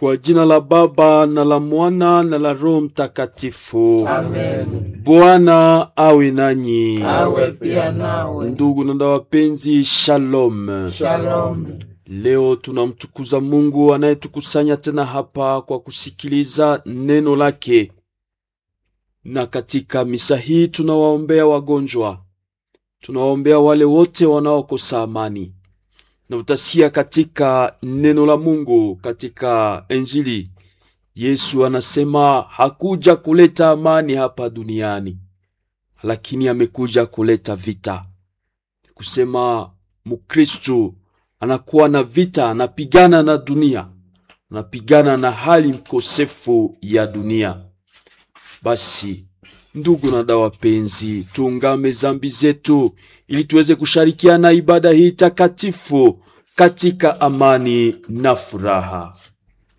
Kwa jina la Baba na la Mwana na la Roho Mtakatifu. Amen. Bwana awe nanyi. Awe pia nawe. Ndugu na dada wapenzi, shalom. Shalom. Leo tunamtukuza Mungu anayetukusanya tena hapa kwa kusikiliza neno lake, na katika misa hii tunawaombea wagonjwa, tunawaombea wale wote wanaokosa amani, na utasikia katika neno la Mungu katika Injili Yesu anasema hakuja kuleta amani hapa duniani, lakini amekuja kuleta vita. Kusema Mkristu anakuwa na vita, anapigana na dunia, anapigana na hali mkosefu ya dunia. Basi ndugu na dada wapenzi, tuungame zambi zetu ili tuweze kushirikiana ibada hii takatifu katika amani na furaha.